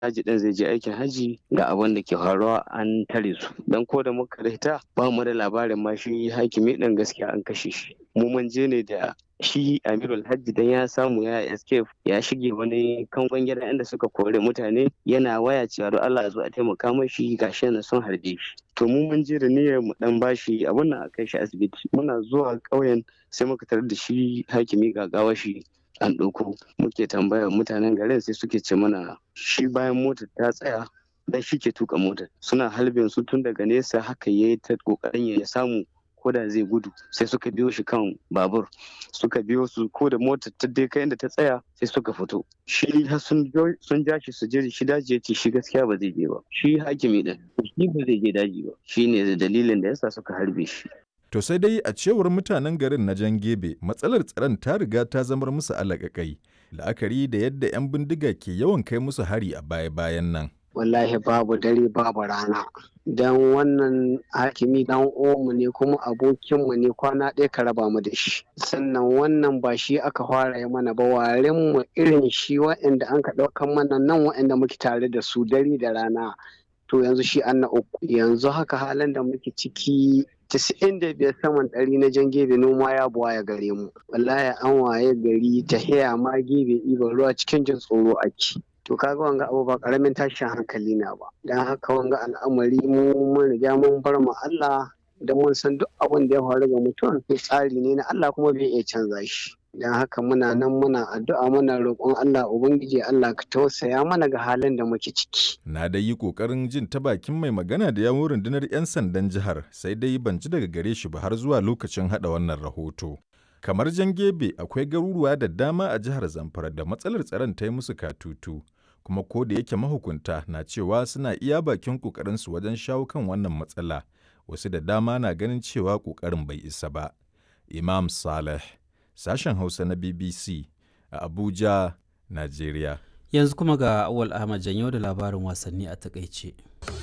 haji din zai je aikin haji ga abin da ke faruwa an tare su dan ko da muka rita ba mu da labarin ma shi hakimi din gaskiya an kashe shi mu mun je ne da shi amirul hajji dan ya samu ya escape ya shige wani kangon gida inda suka kore mutane yana waya cewa don Allah zo a taimaka mashi gashi na sun harbe shi to mu mun je da niyyar mu dan bashi abun nan a kai shi asibiti muna zuwa ƙauyen sai muka tarar da shi hakimi gagawa shi an ɗauko muke tambaya mutanen garin sai suke ce mana shi bayan motar ta tsaya dan shi ke tuka motar suna halbin su tun daga nesa haka yayi ta kokarin ya samu ko da zai gudu sai suka biyo shi kan babur suka biyo su ko da motar ta dai kai inda ta tsaya sai suka fito shi sun ja shi su je shi daji ya ce shi gaskiya ba zai je ba shi hakimi din shi ba zai je daji ba shi ne dalilin da yasa suka harbe shi To sai dai a cewar mutanen garin na Jan Gebe matsalar tsaron ta riga ta zamar musu alaƙaƙai la'akari da yadda 'yan bindiga ke yawan kai musu hari a baya-bayan nan. wallahi babu dare babu rana don wannan hakimi dan omu ne kuma abokinmu ne kwana ɗaya ka raba mu da shi sannan wannan ba shi aka fara yi mana ba waren mu irin shi waɗanda an ka ɗaukan mana nan waɗanda muke tare da su dare da rana to yanzu shi an na uku yanzu haka halin da muke ciki casa'in da biyar saman ɗari na jan gebe noma ya buwa ya gare mu wallahi an waye gari ta haya ma gebe ɗiban ruwa cikin jin tsoro ake to kaga wanga abu ba karamin tashin hankali na ba dan haka wanga al'amari mu mun riga mun bar mu Allah da mun san duk abin da ya faru ga mutum tsari ne na Allah kuma bai iya canza shi dan haka muna nan muna addu'a muna roƙon Allah ubangiji Allah ka tausaya mana ga halin da muke ciki Na dai yi ƙoƙarin jin ta bakin mai magana da yawun rundunar 'yan sandan jihar sai dai ban ji daga gare shi ba har zuwa lokacin haɗa wannan rahoto. Kamar Jangebe akwai garuruwa da dama a jihar Zamfara da matsalar tsaron ta yi musu katutu, kuma ko da yake mahukunta na cewa suna iya bakin ƙoƙarinsu wajen shawo kan wannan matsala, wasu da dama na ganin cewa ƙoƙarin bai isa ba. Imam Saleh, sashen Hausa na BBC a Abuja, Najeriya. Yanzu kuma ga Awal Ahmad Janyo da labarin wasanni a takaice.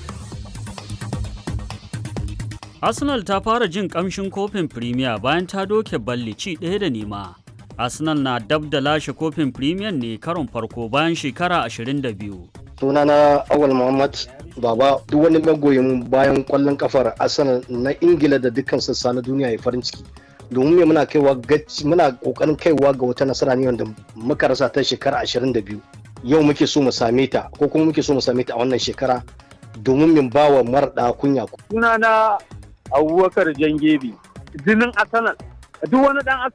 Arsenal ta fara jin kamshin kofin Premier bayan ta doke balli ci ɗaya da nema. Arsenal na dab da lashe kofin Premier ne karon farko bayan shekara 22. sunana awal muhammad baba duk wani magoyin bayan kwallon kafar arsenal na ingila da dukkan sassa na duniya ya farin ciki domin me muna kaiwa muna kokarin kaiwa ga wata nasara ne wanda muka rasa ta shekara 22 yau muke so mu same ta ko kuma muke so mu same ta a wannan shekara domin min bawa marɗa kunya sunana abubakar jangebi jinin arsenal duk wani dan